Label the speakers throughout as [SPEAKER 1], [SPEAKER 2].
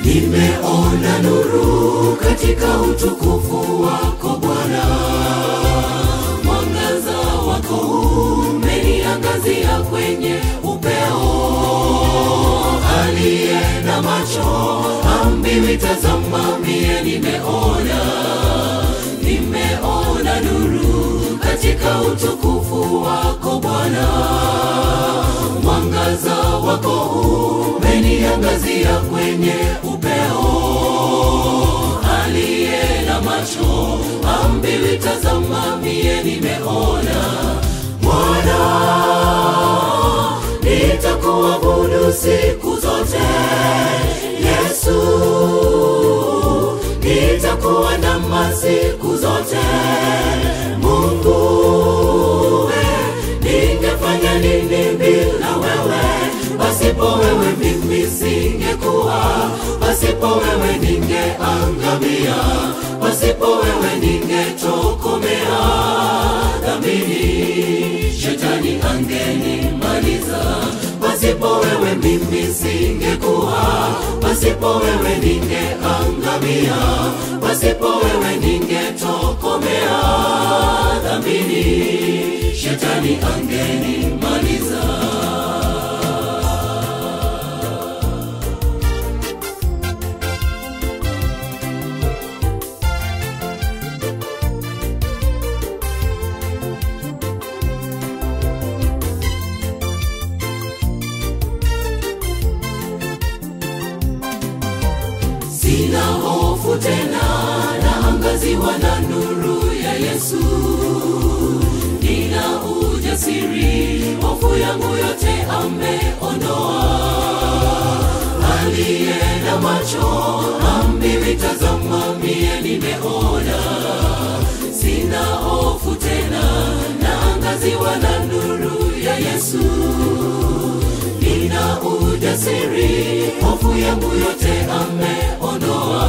[SPEAKER 1] nimeona nuru katika utukufu wako Bwana, mwangaza wako umeniangazia kwenye upeo. Aliye na macho ambiwi, tazama, mie nimeona, nimeona nuru katika utukufu wako Bwana, mwangaza wako umeniangazia kwenye upeo. Aliye na macho ambiwi, tazama, mie nimeona. Bwana, nitakuabudu siku zote. Yesu, nitakuwa ndama siku zote. Mungu, we, ningefanya nini bila wewe? Pasipo wewe mimi singekuwa, pasipo wewe ningeangamia, pasipo wewe ningetokomea dhambini, shetani angenimaliza. Pasipo wewe mimi singekuwa, pasipo wewe ningeangamia, pasipo wewe ningetokomea dhambini, shetani angenimaliza. Sina hofu tena, naangaziwa na nuru ya Yesu. Nina ujasiri, hofu yangu yote ameondoa. Aliye na macho ambiwi, tazama, mie nimeona. Sina hofu tena, naangaziwa na nuru ya Yesu nina ujasiri, hofu yangu yote ameondoa.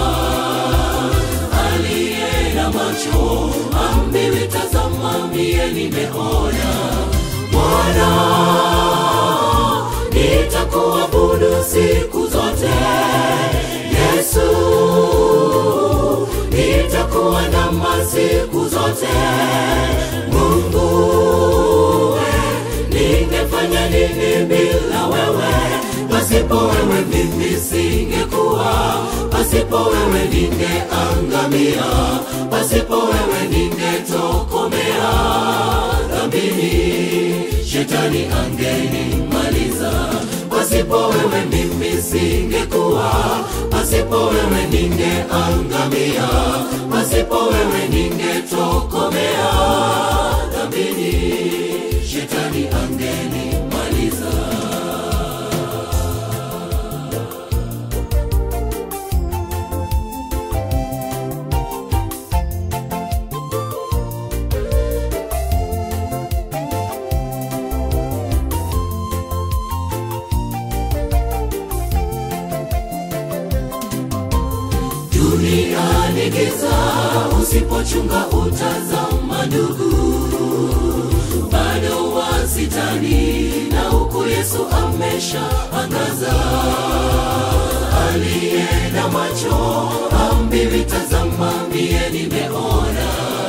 [SPEAKER 1] Aliye na macho ambiwi, tazama, mie nimeona. Bwana, nitakuabudu siku zote. Yesu, nitakuwa ndama siku zote. Mungu, we, ningefanya nini bila wewe? Pasipo wewe mimi singekuwa, pasipo wewe ningeangamia, pasipo wewe ningetokomea dhambini, shetani angenimaliza. Pasipo wewe mimi singekuwa, pasipo wewe ningeangamia, pasipo wewe ningetokomea dhambini, shetani angenimaliza. Dunia ni giza, usipochunga utazama ndugu, bado wasitani na huku Yesu amesha angaza. Aliye na macho ambiwi, tazama, mie nimeona.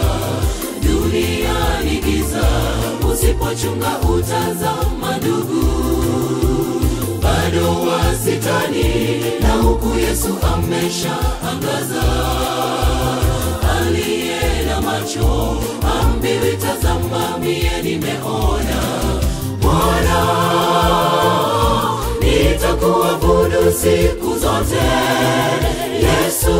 [SPEAKER 1] Dunia ni giza, usipochunga utazama ndugu bado wasitani na huku Yesu amesha angaza. Aliye na macho ambiwi, tazama, mie nimeona. Bwana, nitakuabudu siku zote. Yesu,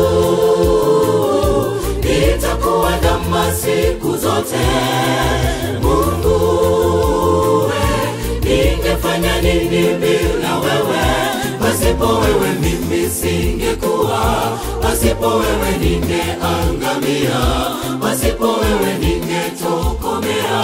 [SPEAKER 1] nitakuwa ndama siku zote. Mungu, we, ningefanya nini bila wewe? Pasipo wewe mimi singekuwa, pasipo wewe ningeangamia, pasipo wewe ningetokomea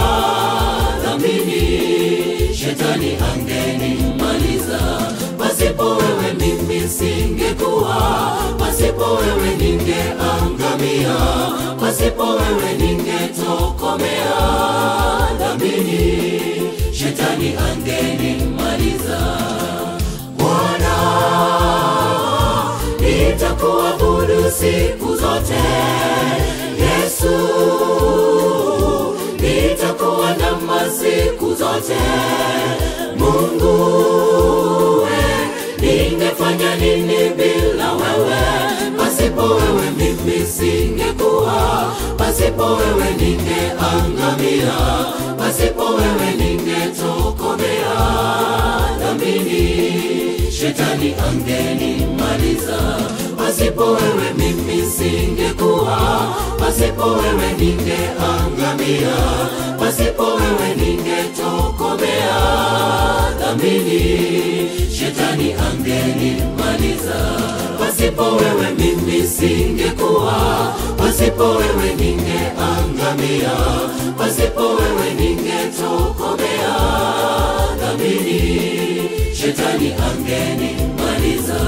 [SPEAKER 1] dhambini, shetani angenimaliza. Pasipo wewe mimi singekuwa, pasipo wewe ningeangamia, pasipo wewe ningetokomea dhambini, shetani angenimaliza. Bwana, nitakuabudu siku zote yesu nitakuwa ndama siku zote mungu we ningefanya nini bila wewe pasipo wewe mimi singekuwa pasipo wewe ningeangamia pasipo wewe ningetokomea dhambini shetani angenimaliza pasipo wewe mimi singekuwa pasipo wewe ningeangamia pasipo wewe ningetokomea dhambini shetani angenimaliza pasipo wewe mimi singekuwa pasipo wewe ningeangamia pasipo wewe ningetokomea dhambini shetani angenimaliza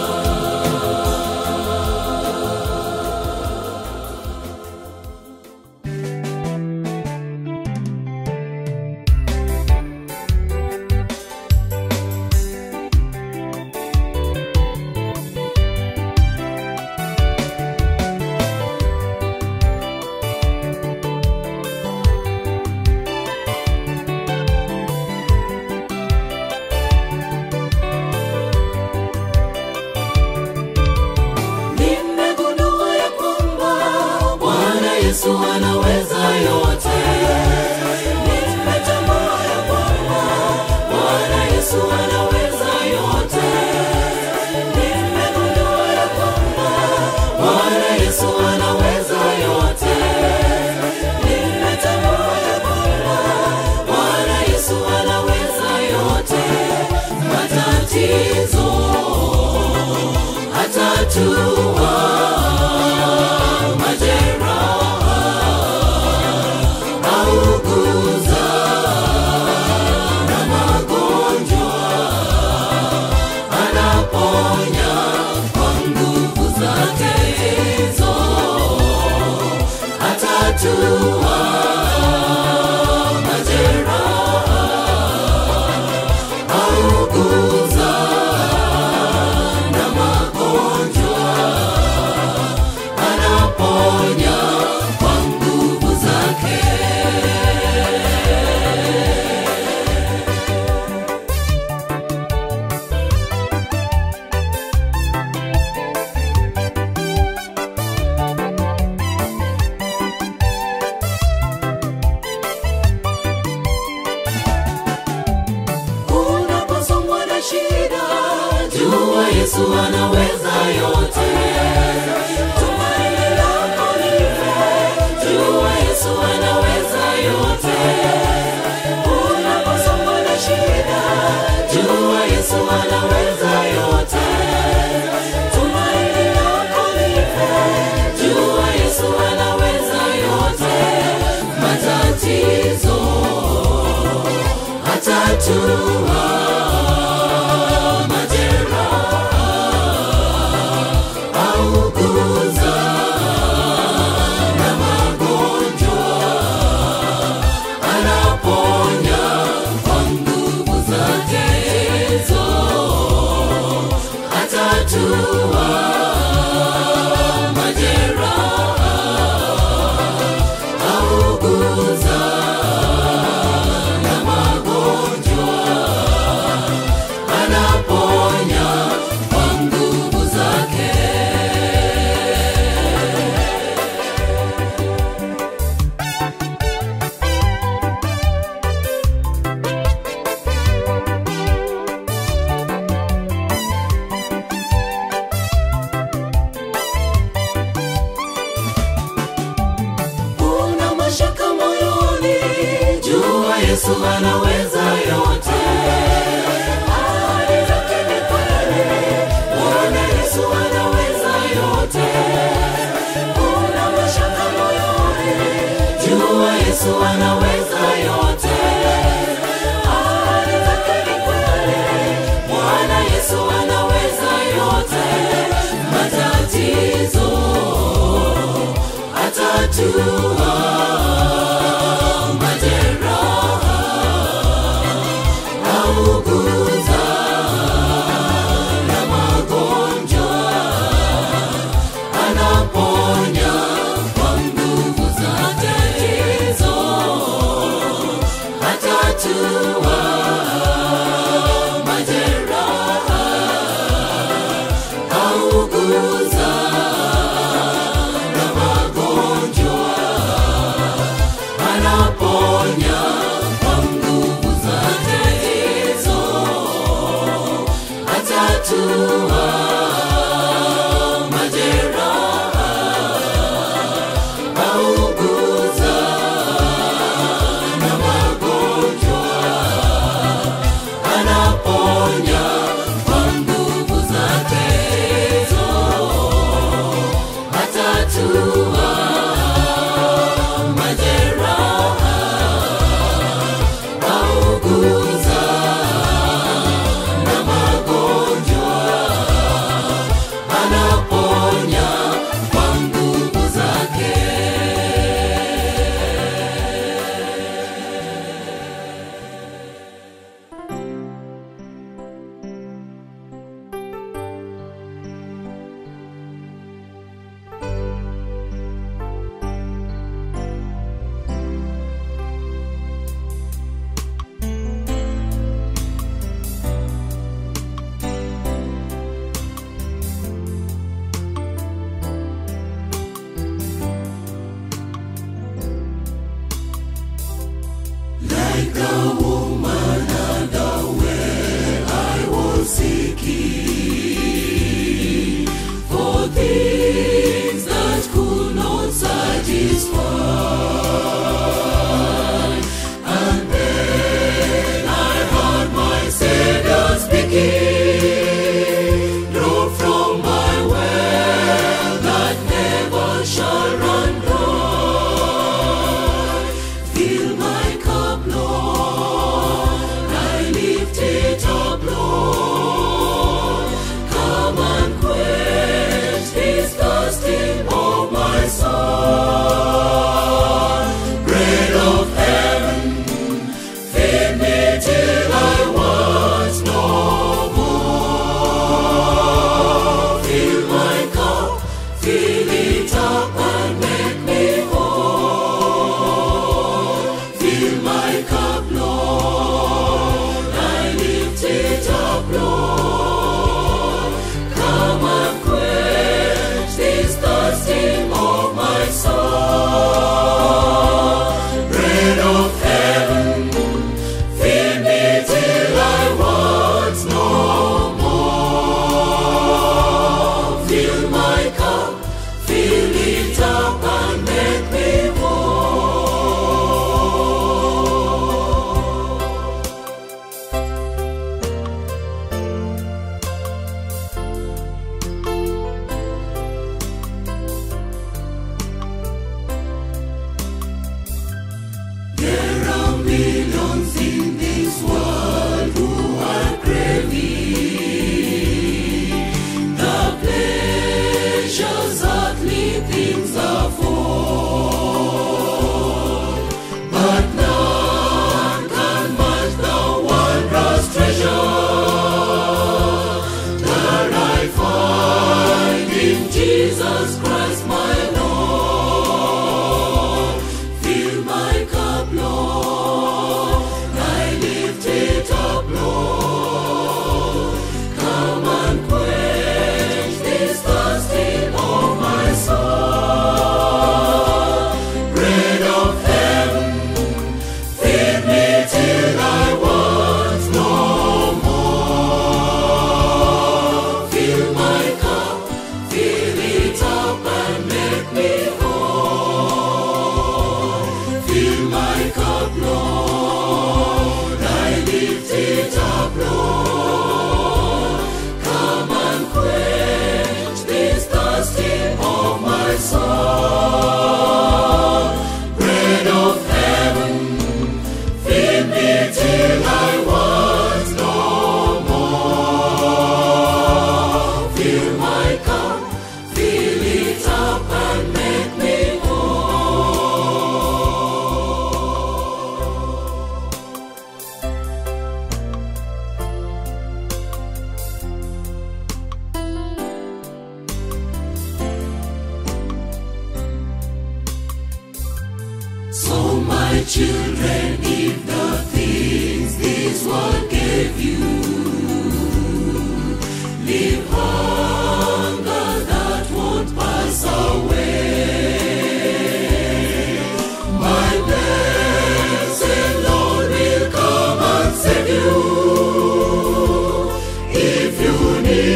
[SPEAKER 1] nimegundua ya kwamba bwana yesu anaweza yote nimetambua ya kwamba bwana yesu anaweza yote nimegundua ya kwamba bwana yesu anaweza yote nimetambua ya kwamba bwana yesu anaweza yote matatizo hatatua majeraha auguza na magonjwa anaponya kwa nguvu zake hizo hatatua majeraha auguza na magonjwa anaponya kwa nguvu zake unaposongwa na shida jua yesu anaweza yote tumaini lako lipe jua yesu anaweza yote unaposongwa na shida jua yesu anaweza yote tumaini lako lipe jua yesu anaweza yote matatizo hatatua majeraha auguza na magonjwa anaponya kwa nguvu zake hizo hatatua majeraha auguza na magonjwa anaponya kwa nguvu zake una mashaka moyoni jua yesu anaweza yote Ahadi zake ni kweli, Bwana Yesu anaweza yote. Una mashaka moyoni, jua Yesu anaweza yote. Ahadi zake ni kweli, Bwana Yesu anaweza yote. Matatizo atatua majeraha auguza na magonjwa Atatatua majeraha, auguza na magonjwa, anaponya kwa nguvu zake atatua majeraha, auguza na magonjwa, anaponya kwa nguvu zake. Like a woman unaware, I was seeking for things that could not satisfy. And then I heard my Savior speaking, draw from my well that never shall run dry. Fill my cup, Lord. I lift it up, Lord. Come and quench this thirsting of my soul. Bread of heaven, feed me till I want no more. Fill my cup, fill it up and make me whole. Fill my cup, Lord. I lift it up, Lord. Come and quench this thirsting of my soul. Bread of heaven, feed me till I want no more. Fill my cup, fill it up and make me whole. There are millions in this world who are craving the pleasures earthly things afford, but none can match the wondrous treasure that I find in Jesus Christ, my Lord. Fill my cup, Lord. I lift it up, Lord. Come and quench this thirsting of my soul. Bread of heaven, feed me till I want no more. Fill my cup, fill it up and make me whole. Fill my cup, Lord. I lift it up, Lord. Come and quench this thirsting of my soul. Bread of heaven, feed me till I want no more. Fill my cup, fill it up and make me whole. So my children, if the things this world gave you, leave hunger that won't pass away. My blessed Lord will come and save you. If you need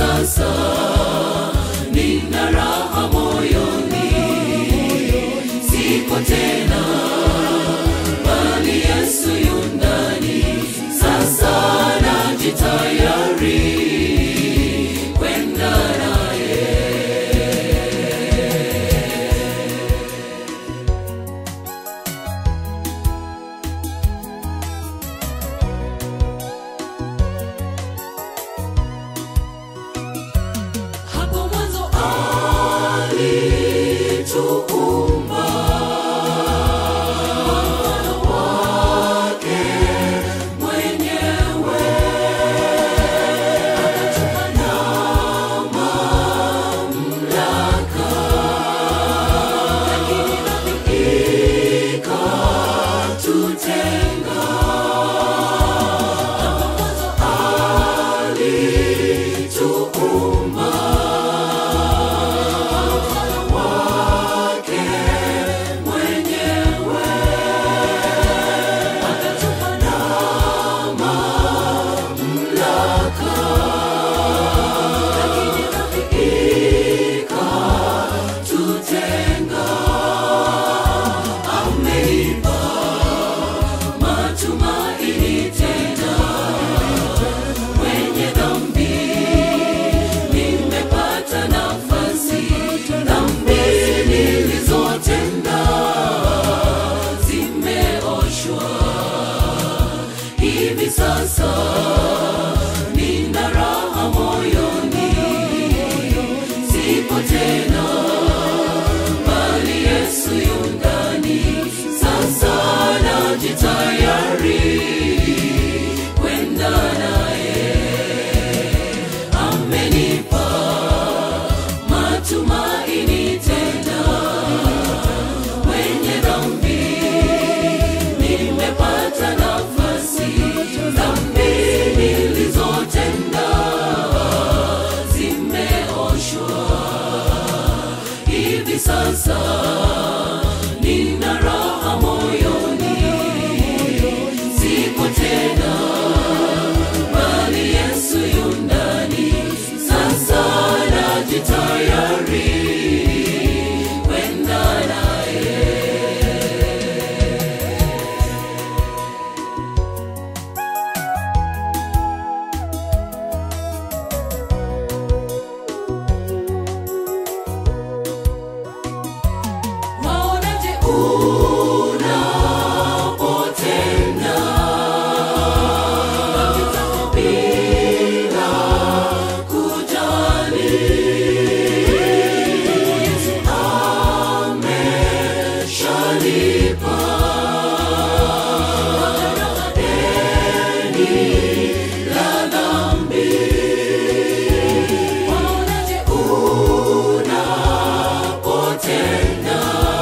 [SPEAKER 1] sasa nina raha moyoni, siko tena bali Yesu yu ndani. Sasa najitayari kwenda naye. Hapo mwanzo alituumba kwa mfano wake mwenyewe, akatupa na mamlaka, lakini dhambi ikatutenga. Hapo mwanzo alituumba wake mwenyewe akatupa na mamlaka, lakini dhambi ikatutenga. Ameipa matumaini tena mwenye dhambi nimepata nafasi, dhambi nilizotenda zimeoshwa. Hivi sasa nina raha moyoni, sipo tena bali Yesu yu ndani. Sasa najitayari kwenda naye amenipa matumaini tena, mwenye dhambi nimepata nafasi, dhambi nilizotenda zimeoshwa. Hivi sasa nina raha moyoni, sipo tena bali Yesu yu ndani. Sasa najitayari kwenda naye. Waonaje unapotenda dhambi zako bila kujali? Yesu ameshalipa deni la dhambi. Waonaje unapotenda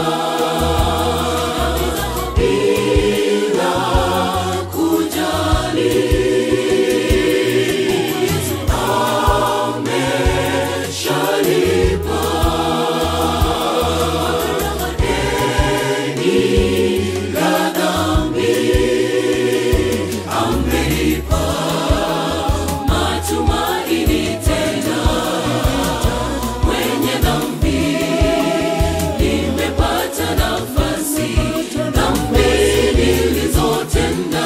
[SPEAKER 1] dhambi zako bila kujali? Yesu ameshalipa deni la dhambi, amenipa matumaini tena mwenye dhambi nimepata nafasi, dhambi nilizotenda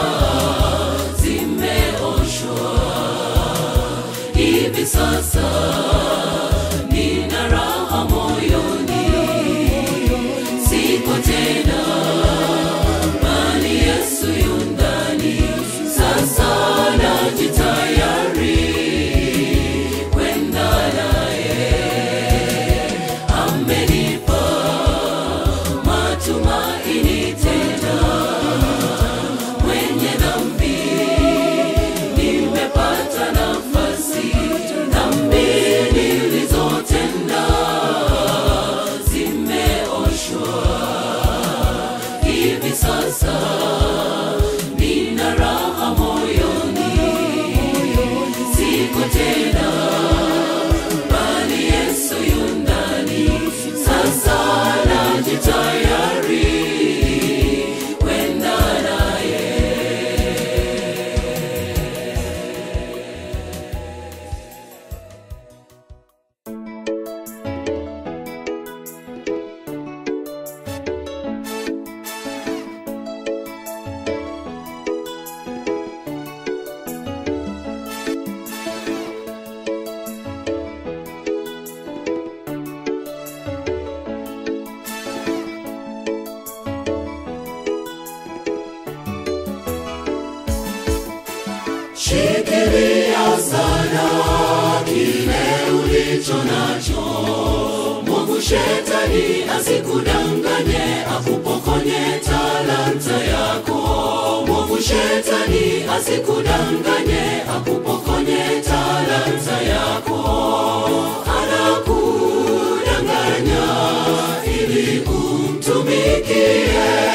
[SPEAKER 1] zimeoshwa. Hivi sasa nina raha moyoni, siko tena bali Yesu yu ndani. Sasa najitayari kwenda naye amenipa matumaini tena, mwenye dhambi nimepata nafasi, dhambi Shikilia sana kile ulicho nacho. Mungu shetani asikudanganye, akupokonye talanta yako. Mungu shetani asikudanganye, akupokonye talanta yako. Anakudanganya ili umtumikie,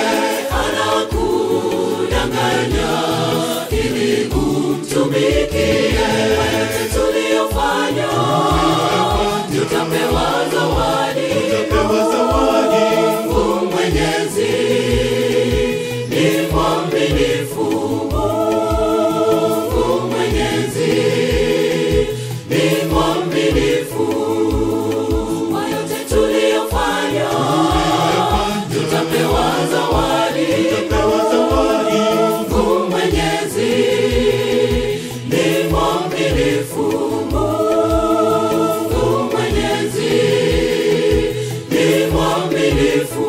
[SPEAKER 1] anakudanganya ili umtumikie. Yote tuliyofanya tutapewa zawadi. Mungu Mwenyezi ni mwaminifu. Mungu Mwenyezi ni mwaminifu. Kwa yote tuliyofanya tutapewa zawadi. Mungu Mwenyezi ni mwaminifu. Mungu Mwenyezi ni mwaminifu.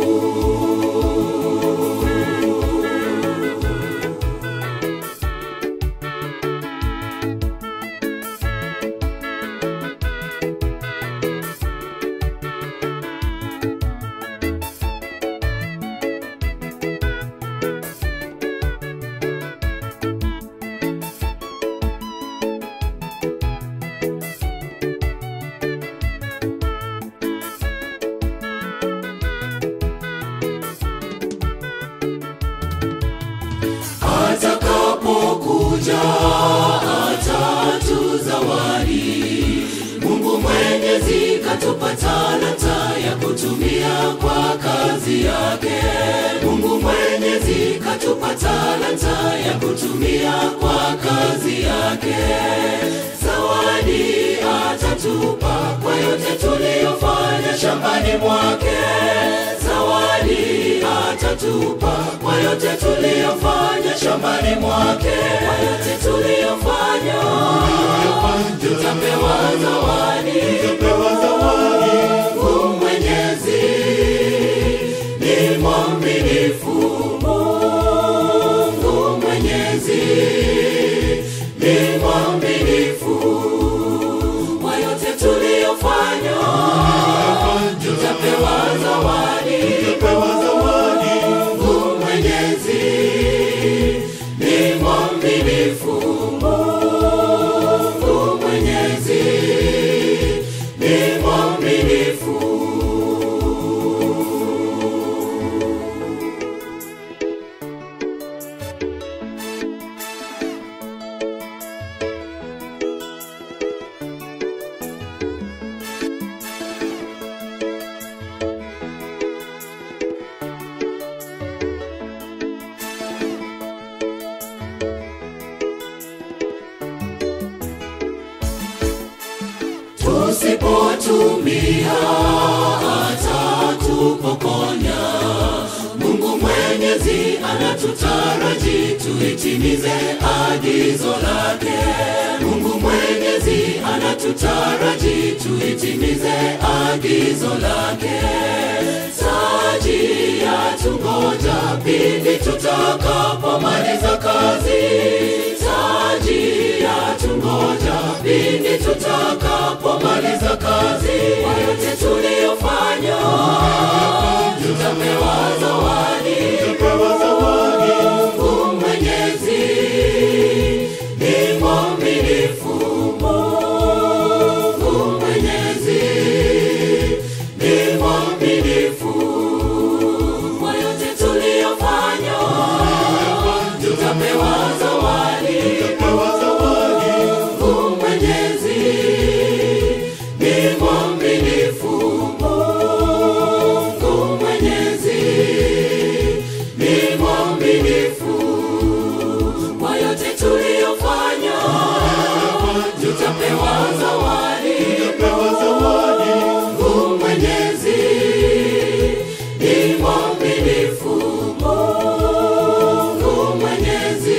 [SPEAKER 1] atakapokuja atatuzawadi. Mungu Mwenyezi katupa talanta ya kutumia kwa kazi yake. Mungu Mwenyezi katupa talanta ya kutumia kwa kazi yake. Zawadi atatupa kwa yote tuliyofanya shambani mwake. Zawadi atatupa kwa yote tuliyofanya shambani mwake. Kwa yote tuliyofanya tutapewa zawadi. Mungu Mwenyezi ni mwaminifu. Mungu Mwenyezi ni mwaminifu. Kwa yote tuliyofanya tutapewa zawadi. Mungu Mwenyezi ni mwaminifu. Mungu Mwenyezi ni mwaminifu. tusipotumia atatupokonya. Mungu Mwenyezi anatutaraji tuitimize agizo lake. Mungu Mwenyezi anatutaraji tuitimize agizo lake. Taji yatungoja pindi tutakapomaliza kazi. Taji yatungoja pindi tutakapomaliza kazi. Kwa yote tuliyofanya tutapewa zawadi. Mungu Mwenyezi ni mwaminifu. Mungu Mwenyezi ni mwaminifu. Kwa yote tuliyofanya tutapewa zawadi. Mungu Mwenyezi ni mwaminifu. Mungu Mwenyezi ni mwaminifu. Kwa yote tuliyofanya tutapewa zawadi. Mungu Mwenyezi ni mwaminifu. Mungu Mwenyezi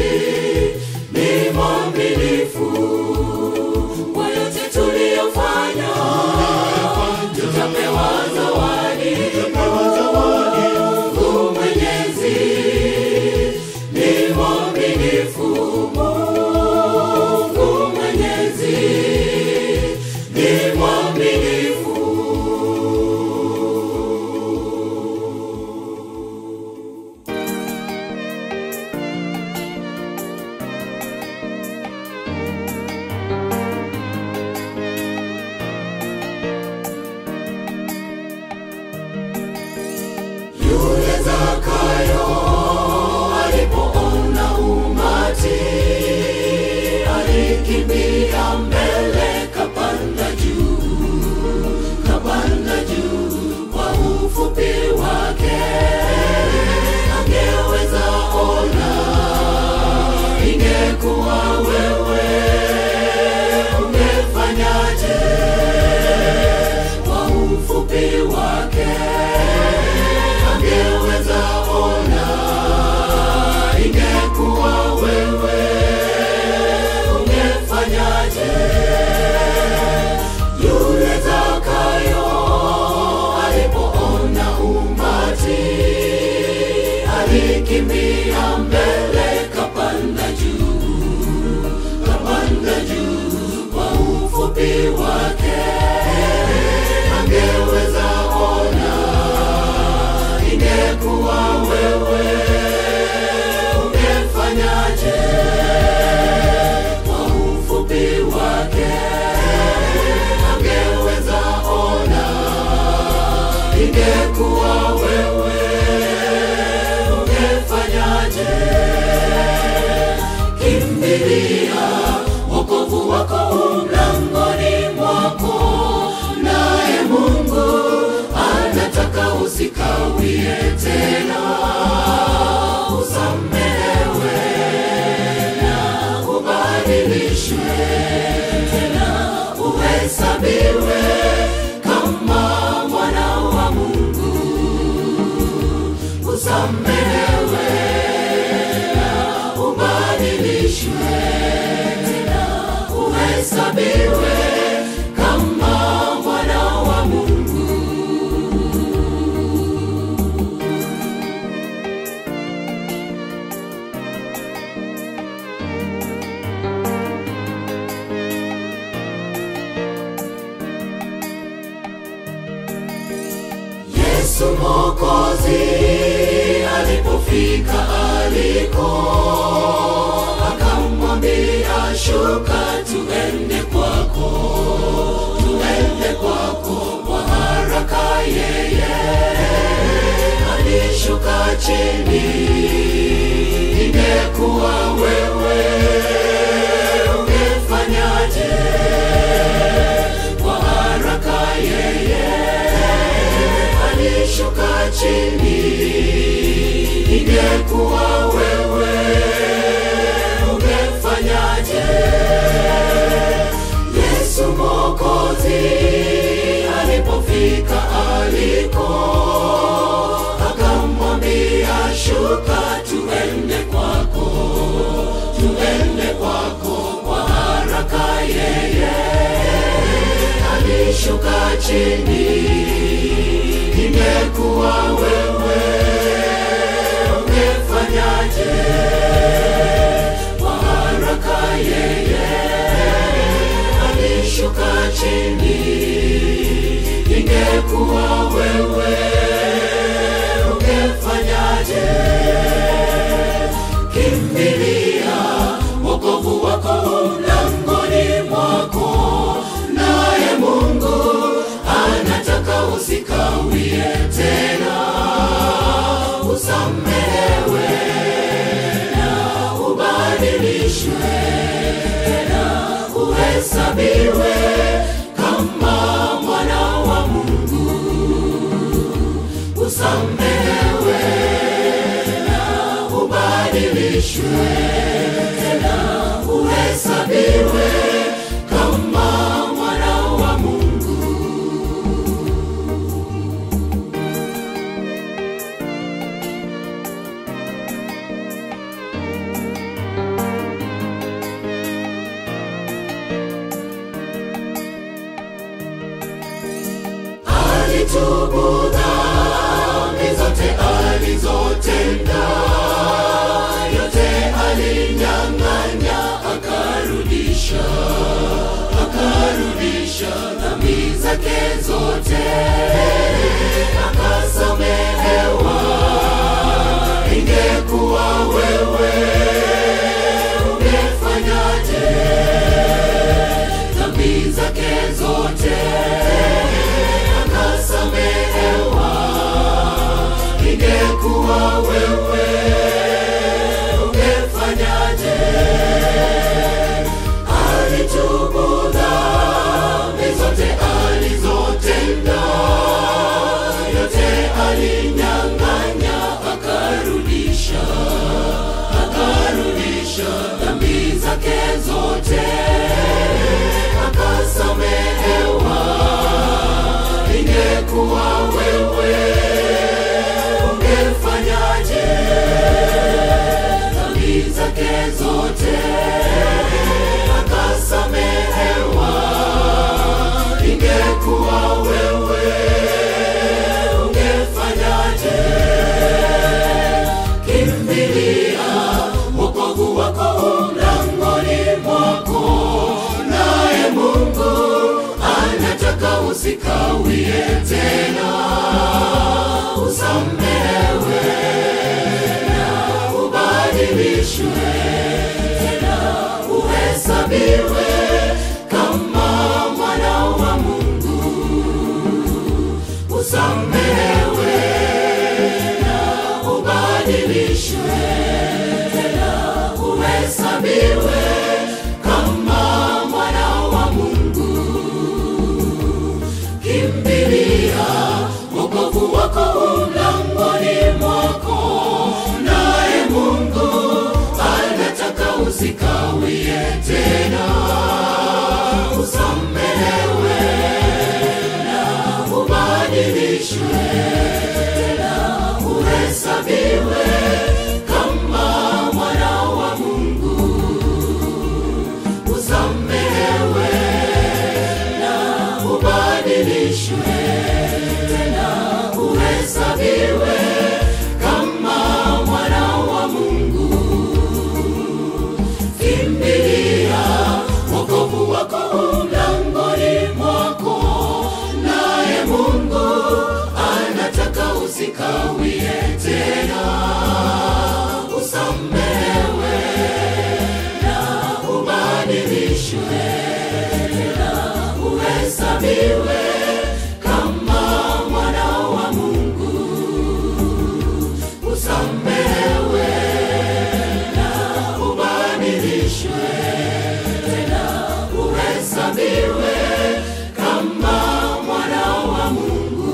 [SPEAKER 1] ni mwaminifu. Kwa yote tuliyofanya tutapewa zawadi. Mungu Mwenyezi ni mwaminifu. Mungu Yesu Mwokozi alipofika aliko, akamwambia shuka, tuende kwako, tuende kwako kwa haraka. Yeye alishuka chini, ingekuwa wewe ungefanyaje? Kwa haraka yeye alishuka chini, ingekuwa wewe ungefanyaje? Yesu Mwokozi alipofika aliko, akamwambia shuka, tuende kwako, tuende kwako kwa haraka. Yeye alishuka chini, ingekuwa wewe ungefanyaje? Kwa haraka yeye alishuka chini, ingekuwa wewe ungefanyaje? Kimbilia wokovu wako mlangoni mwako, naye Mungu anataka usikawie tena, usamehewe na ubadilishwe na uhesabiwe kama mwana wa Mungu, usamehewe na ubadilishwe tena uhesabiwe kama mwana wa Mungu. Alitubu dhambi zote alizotenda, yote alinyang'anya, akarudisha, akarudisha dhambi zake zote, akasamehewa. Ingekuwa wewe ungefanyaje? Dhambi zake zote akasamehewa. Ingekuwa wewe ungefanyaje? Alitubu dhambi zote alizotenda, yote alinyang'anya, akarudisha, akarudisha dhambi zake zote, akasamehewa. Ingekuwa wewe ungefanyaje? Dhambi zake zote akasamehewa. Ingekuwa wewe ungefanyaje? Kimbilia wokovu wako mlangoni mwako, naye Mungu anataka usikawie tena, usamehewe na ubadilishwe tena uhesabiwe kama mwana wa Mungu, usamehewe na ubadilishwe tena uhesabiwe kama mwana wa Mungu. Kimbilia wokovu wako mlango usikawie tena, usamehewe na ubadilishwe na uhesabiwe kama mwana wa Mungu, usamehewe na ubadilishwe tena uhesabiwe kama mwana wa Mungu.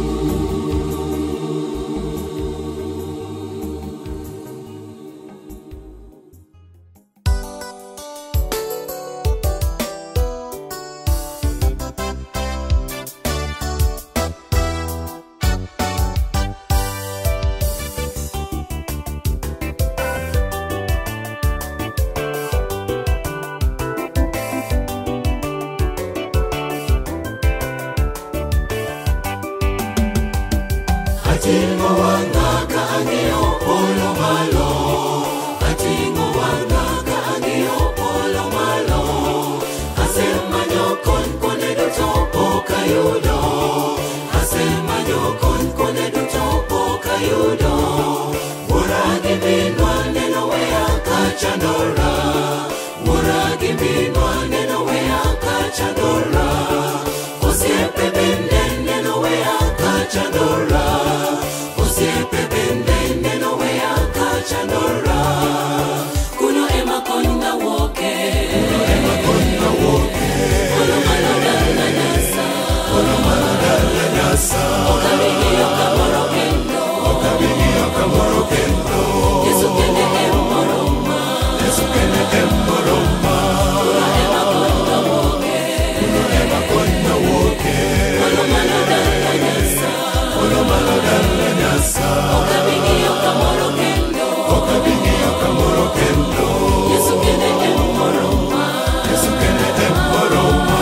[SPEAKER 1] Hatingo wanga kaangio polo malo Hatingo wanga kaangio polo malo Asema nyokon kone duto poka yudo Asema nyokon kone duto poka yudo Wuragi binwa neno wea kachandora Wuragi binwa neno wea kachandora Osiepe bende neno wea kachandora Osiepe bende neno wea kachandora Kuno ema konna woke Kuno ema konna woke Kono malo dala nyasa Kono malo dala nyasa Okabinio kamoro kendo Okabinio kamoro kendo Yesu kende emoroma Yesu kende emoroma Kuno ema konna woke Kuno ema konna woke Kono malo dala nyasa Kono malo dala nyasa Okabinio kamoro kendo Okabinio kamoro kendo Yesu kende emoroma Yesu kende emoroma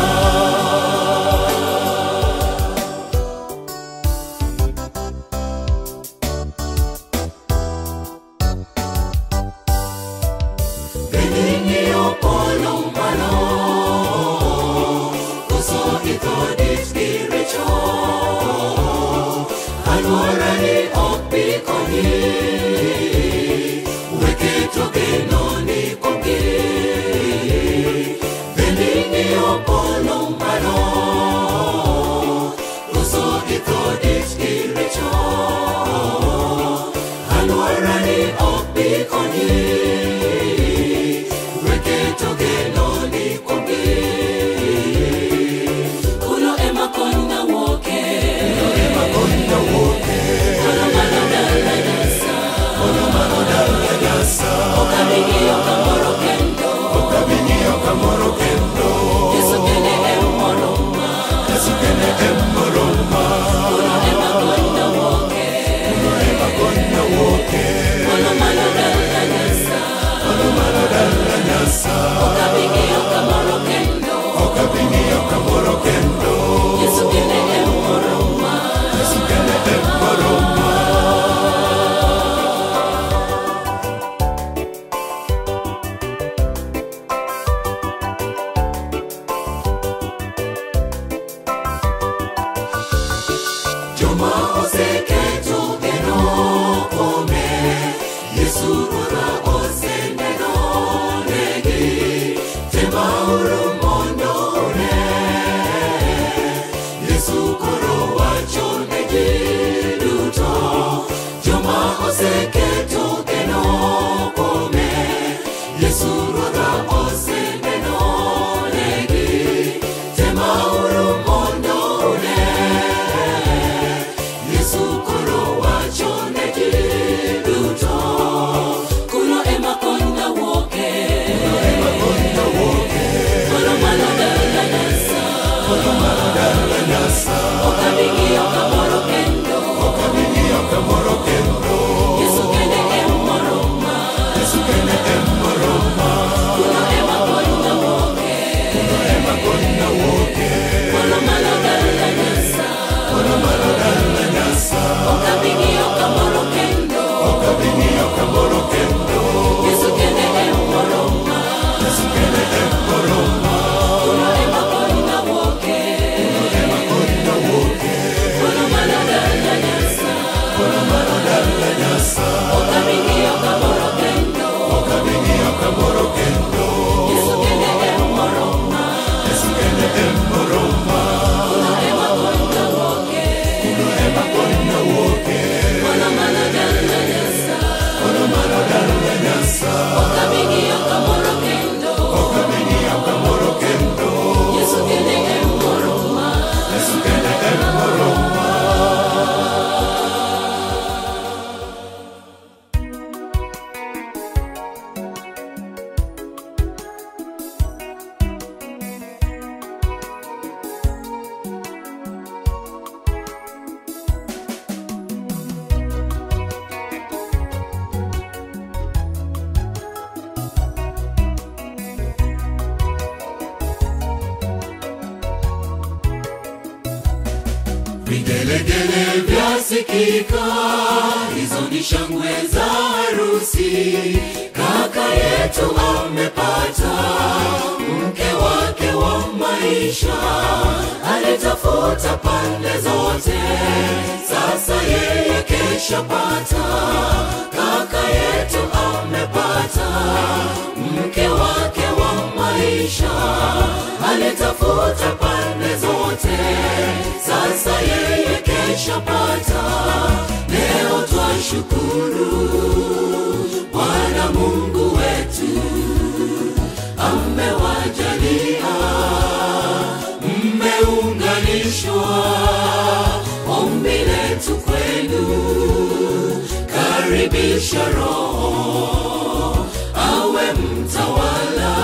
[SPEAKER 1] Benigno polo malo Koso ito di spirito Allora ni oppi coni Weketo che non i conchi Benigno polo malo Koso ito di spirito Allora ni oppi coni Weketo che non i conchi Kuno ema konna woke Kuno ema konna woke Kono malo dala nyasa vigelegele vyasikika, hizo ni shangwe za harusi. Kaka yetu amepata mke wake wa maisha, alitafuta pande zote, sasa yeye keshapata. Kaka yetu amepata mke wake wa maisha, alitafuta pande zote, sasa yeye keshapata. Leo twashukuru Bwana Mungu wetu amewajalia mmeunganishwa, ombi letu kwenu, karibisha Roho awe mtawala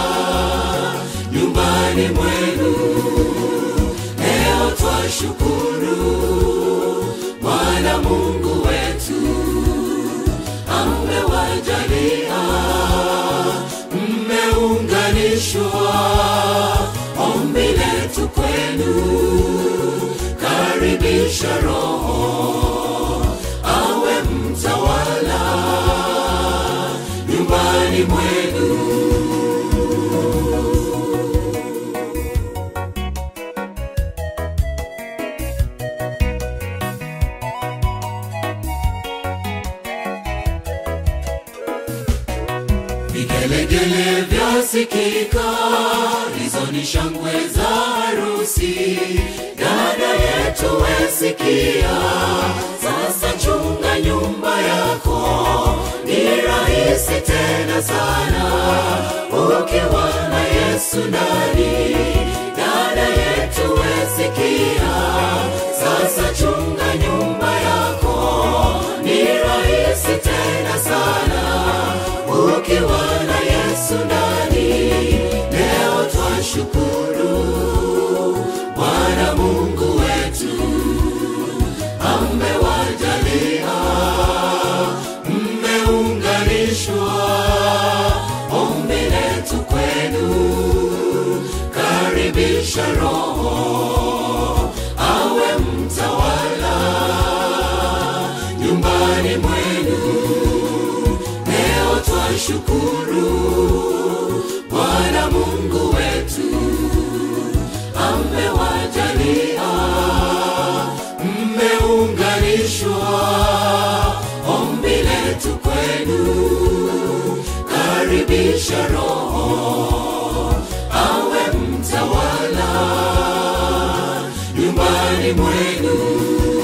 [SPEAKER 1] nyumbani mwenu. Leo twashukuru Bwana Mungu wetu amewajalia mmeunganishwa, ombi letu kwenu, karibisha Roho awe mtawala nyumbani mwenu. Vigelegele vyasikika, hizo ni shangwe za harusi. Dada yetu wesikia, sasa chunga nyumba yako, ni rahisi tena sana ukiwa na Yesu ndani. Dada yetu wesikia, sasa chunga nyumba yako, ni rahisi tena sana ukiwa na Yesu ndani. Leo twashukuru Bwana Mungu wetu amewajalia mmeunganishwa, ombi letu kwenu, karibisha Roho awe mtawala nyumbani mwenu. Leo twashukuru Bwana Mungu wetu amewajalia mmeunganishwa, ombi letu kwenu, karibisha Roho awe mtawala nyumbani mwenu.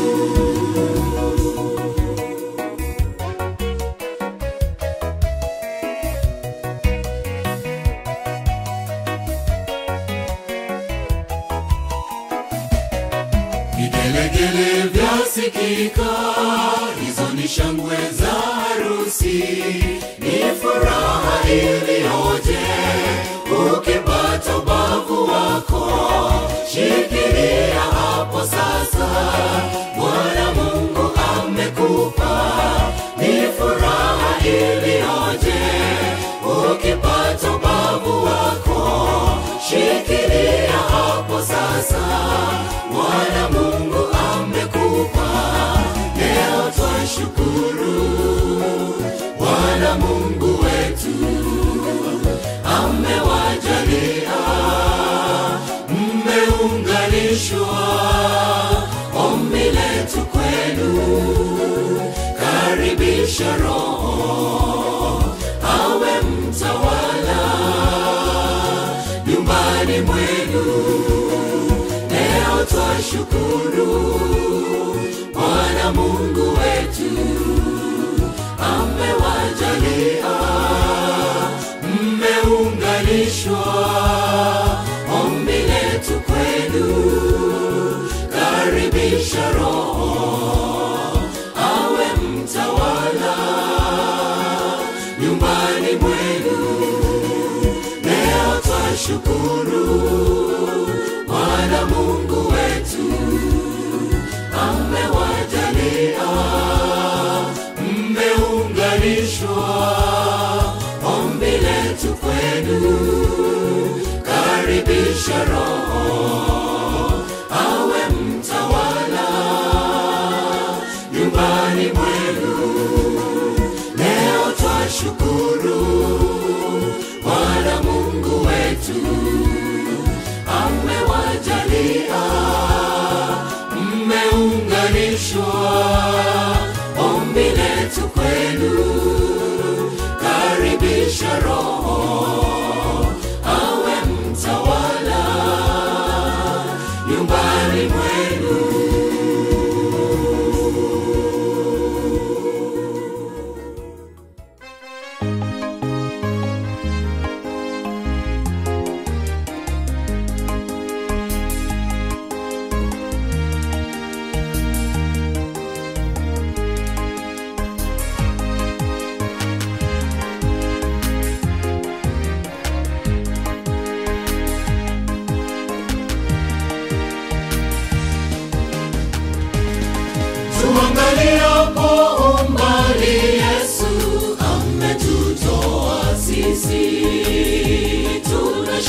[SPEAKER 1] Vigelegele vyasikika, hizo ni shangwe za harusi. Ni furaha iliyoje ukipata ubavu wako, shikilia hapo sasa, Bwana Mungu amekupa. Ni furaha iliyoje ukipata ubavu wako, shikilia hapo sasa, Bwana Mungu amekupa. Leo twashukuru Bwana Mungu wetu amewajalia mmeunganishwa, ombi letu kwenu, karibisha Roho awe mtawala nyumbani mwenu. Leo twashukuru Bwana Mungu wetu amewajalia mmeunganishwa, ombi letu kwenu, karibisha Roho awe mtawala nyumbani mwenu. Leo twashukuru Bwana Mungu wetu amewajalia mmeunganishwa, ombi letu kwenu, karibisha Roho awe mtawala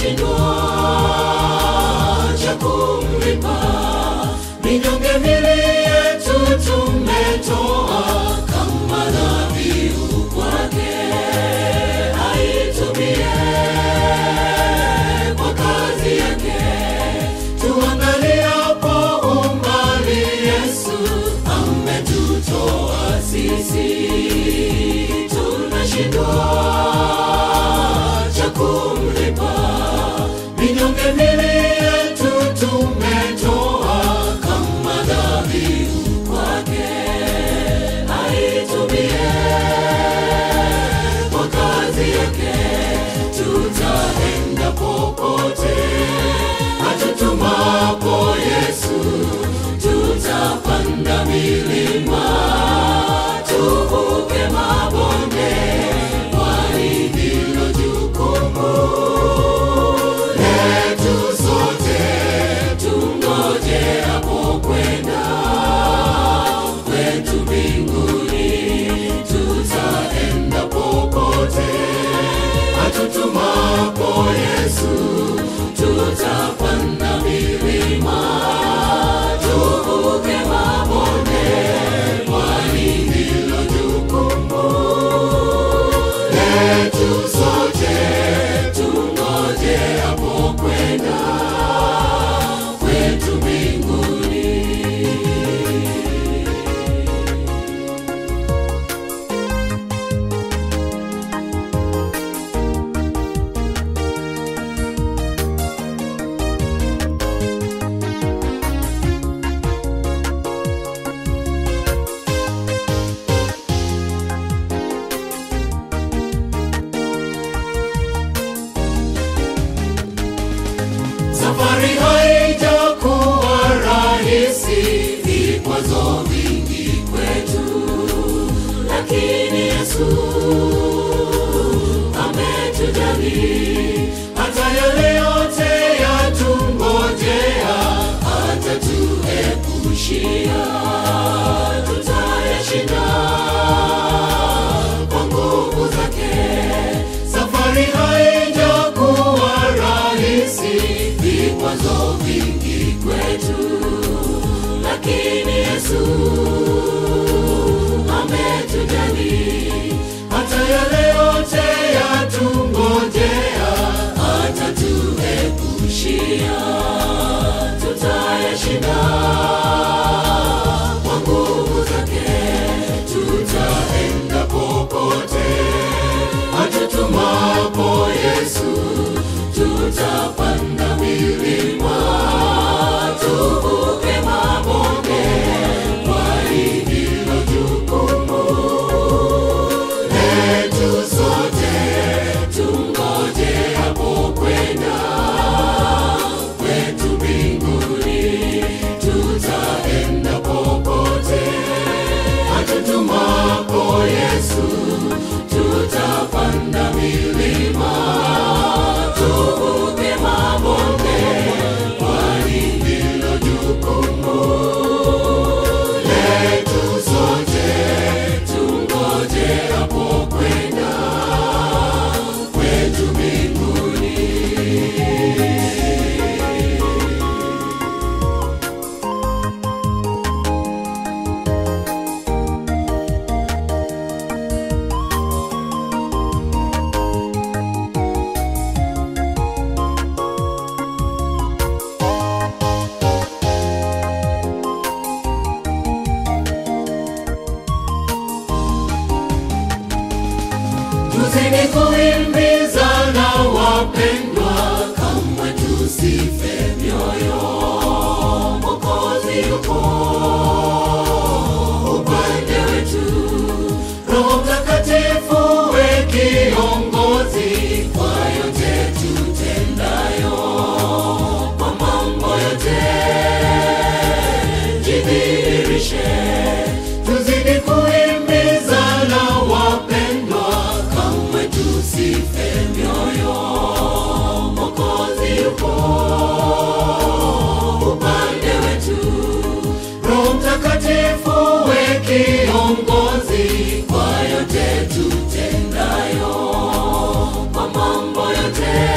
[SPEAKER 1] tunashindwa cha kumlipa minyonge mili yetu tumetoa kama dhabihu kwake aitumie kwa kazi yake tuangaliapo umbali yesu ametutoa sisi tunashindwa cha kumlipa minyonge mili yetu tumetoa kama dhabihu kwake aitumie kwa kazi yake tutaenda popote atutumapo yesu tutapanda milima tuvuke mabonde kwani hilo jukumu letu sote tungoje hapo kwenda kwetu mbinguni tutaenda popote atutumapo yesu tutapanda milima tuvuke mabonde kwani hilo jukumu letu sote tungoje hapo kwenda kwetu mbinguni Safari haijakuwa rahisi, vikwazo vingi kwetu, lakini Yesu ametujali. Hata yale yote yatungojea, atatuepushia, tutayashinda kwa nguvu zake. Safari haijakuwa rahisi, vikwazo vingi kwetu, lakini Yesu ametujali. Hata yale yote yatungojea, atatuepushia, tutayashinda kwa nguvu zake. Tutaenda popote atutumapo Yesu, tutapanda milima, tuvuke mabonde, kwani hilo jukumu letu sote. Tungoje hapo kwenda kwetu mbinguni, tutaenda popote atutumapo Yesu, tutapanda milima, tuvuke mabonde, kwani hilo jukumu letu sote. Tungoje hapo kwenda kwetu mbinguni. tuzidi kuimbizana wapendwa, kamwe tusife mioyo. Mwokozi yupo upande wetu, Roho Mtakatifu we kiongozi kwa yote tutendayo, kwa mambo yote jidhihirishe, tuzidi kuimbizana wapendwa, kamwe tusife mioyo. Mwokozi yupo upande wetu, Roho Mtakatifu we kiongozi kwa yote tutendayo, kwa mambo yote